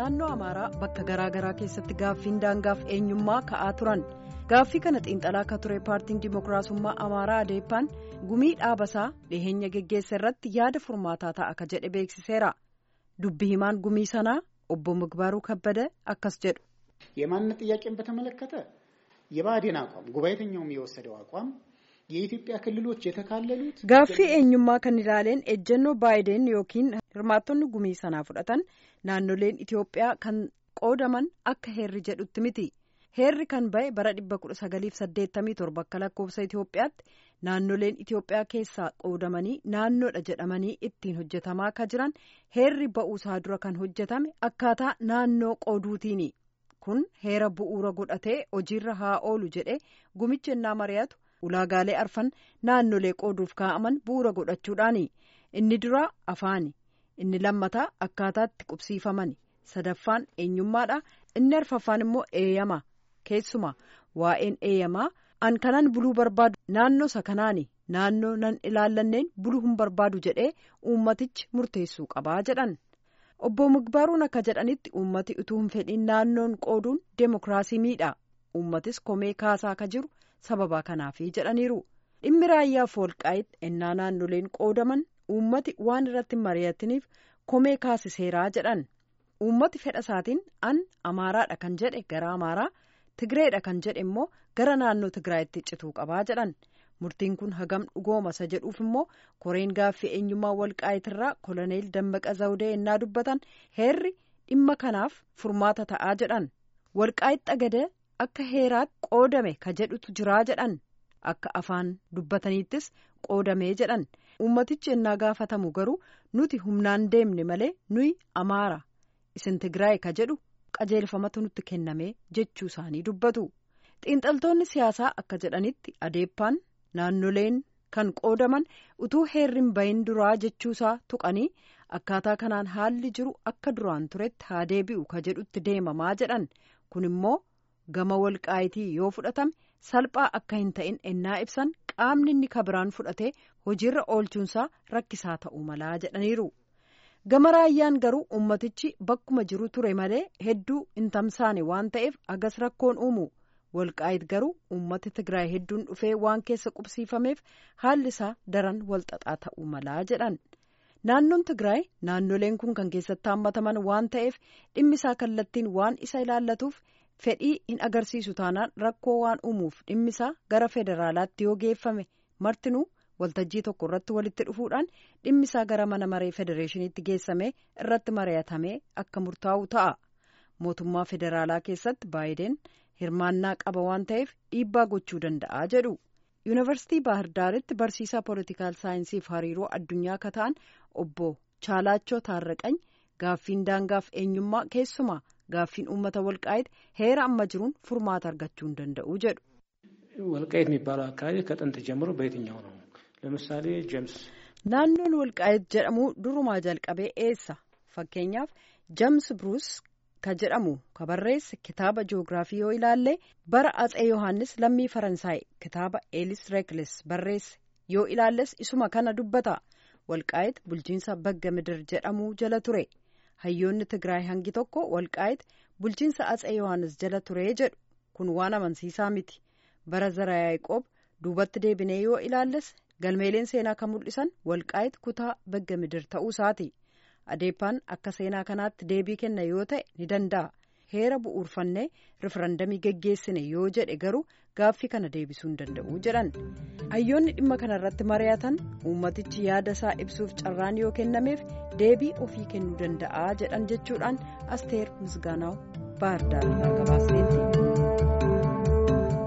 naannoo amaaraa bakka garaagaraa keessatti gaaffiin daangaaf eenyummaa ka'aa turan gaaffii kana xiinxalaa akka ture paartiin dimookiraasummaa amaaraa adeeppaan gumii dhaabasaa dhiheenya geggeessa irratti yaada furmaataa ta'a akka jedhe beeksiseera dubbi himaan gumii sanaa obbo ምግባሩ ከበደ akkas jedhu. የማንነት ጥያቄን በተመለከተ የብአዴን አቋም ጉባኤተኛውም የወሰደው አቋም የኢትዮጵያ ክልሎች የተካለሉት gaaffii eenyummaa kan ilaaleen ejjennoo baayiden yookiin hirmaattonni gumii sanaa fudhatan naannoleen itiyoophiyaa kan qoodaman akka heerri jedhutti miti heerri kan ba'e bara 1987 akka lakkoofsa itiyoophiyaatti naannoleen itiyoophiyaa keessaa qoodamanii naannoodha jedhamanii ittiin hojjetamaa akka jiran heerri ba'uusaa dura kan hojjetame akkaataa naannoo qooduutiini kun heera bu'uura godhatee hojiirra haa oolu jedhe gumichi ennaa mari'atu. ulaagaalee arfan naannolee qooduuf kaa'aman bu'uura godhachuudhaani inni duraa afaani inni lammataa akkaataatti qubsiifamani sadaffaan eenyummaadha inni arfaffaan immoo eeyyama keessuma waa'een eeyyamaa an kanan buluu barbaadu naannoo isa kanaani naannoo nan ilaallanneen buluu hin barbaadu jedhee uummatichi murteessuu qabaa jedhan obbo Migbaaruun akka jedhanitti uummati utuu hin fedhiin naannoon qooduun deemokiraasii miidha uummatis komee kaasaa akka jiru. sababa kanaafi jedhaniiru dhimmi raayyaaf walqaa'itti ennaa naannoleen qoodaman uummati waan irratti mari'ataniif komee kaasiseeraa jedhan uummati fedha isaatiin an amaaraadha kan jedhe gara amaaraa tigireedha kan jedhe immoo gara naannoo tigraayitti cituu qabaa jedhan murtiin kun hagam dhugoomasa jedhuuf immoo koreen gaaffii eenyummaa walqaa'itirraa koloneel dammaqa zawudee ennaa dubbatan heerri dhimma kanaaf furmaata ta'aa jedhan walqaa'itti agada. akka heeraatti qoodame ka jedhutu jiraa jedhan akka afaan dubbataniittis qoodamee jedhan uummatichi ennaa gaafatamu garuu nuti humnaan deemne malee nuyi amaara isin tigraay ka jedhu qajeelfamatu nutti kenname jechuu isaanii dubbatu xiinxaltoonni siyaasaa akka jedhanitti adeeppaan naannoleen kan qoodaman utuu heerrin bahin duraa jechuusaa tuqanii akkaataa kanaan haalli jiru akka duraan turetti haa deebi'u ka jedhutti deemamaa jedhan kun immoo. gama walqaayitii yoo fudhatame salphaa akka hin ta'in ennaa ibsan qaamni inni kabiraan fudhatee hojiirra oolchuunsaa rakkisaa ta'uu malaa jedhaniiru gama raayyaan garuu ummatichi bakkuma jiru ture malee hedduu hin tamsaane waan ta'eef agas rakkoon uumu walqaayit garuu ummati tigraay hedduun dhufee waan keessa qubsiifameef haalli isaa daran walxaxaa ta'uu malaa jedhan naannoon tigraay naannoleen kun kan keessatti haammataman waan ta'eef dhimmi isaa kallattiin waan isa ilaallatuuf. fedhii hin agarsiisu taanaan rakkoo waan uumuuf dhimmisaa gara federaalaatti yoo geeffame martinuu waltajjii tokko irratti walitti dhufuudhaan dhimmisaa gara mana maree federeeshiniitti geessame irratti mari'atame akka murtaa'u ta'a mootummaa federaalaa keessatti baayiden hirmaannaa qaba waan ta'eef dhiibbaa gochuu danda'a jedhu yuunivarsiitii baahirdaaritti barsiisaa poolitikaal saayinsiif hariiroo addunyaa akka ta'an obbo chaalaachoo taarraqany gaaffiin daangaaf eenyummaa keessumaa. gaaffiin uummata walqaayit heera amma jiruun furmaata argachuu hin danda'u jedhu. ወልቃይት የሚባለው አካባቢ ከጥንት ጀምሮ በየትኛው ነው? ለምሳሌ ጀምስ naannoon walqaayit jedhamu durumaa jalqabee eessa fakkeenyaaf jeems bruus ka jedhamu ka barreesse kitaaba ji'oogiraafii yoo ilaalle bara atsee yohaannis lammii faransaay kitaaba eelis reekles barreesse yoo ilaalles isuma kana dubbata walqaayit bulchiinsa bagga midir jedhamu jala ture. hayyoonni tigraay hangi tokko walqaayit bulchiinsa atsee yohaannis jala turee jedhu kun waan amansiisaa miti bara zara yaaqoob duubatti deebinee yoo ilaalles galmeeleen seenaa kan mul'isan walqaayit kutaa bagga midir ta'uu isaati adeeppaan akka seenaa kanaatti deebii kenna yoo ta'e ni danda'a heera bu'uurfannee rifarandamii geggeessine yoo jedhe garuu gaaffii kana deebisuu hin danda'u jedhan hayyoonni dhimma kana irratti mari'atan uummatichi yaada isaa ibsuuf carraan yoo kennameef deebii ofii kennuu danda'a jedhan jechuudhaan asteer misgaanaaw baahirdaar gabaasneetti.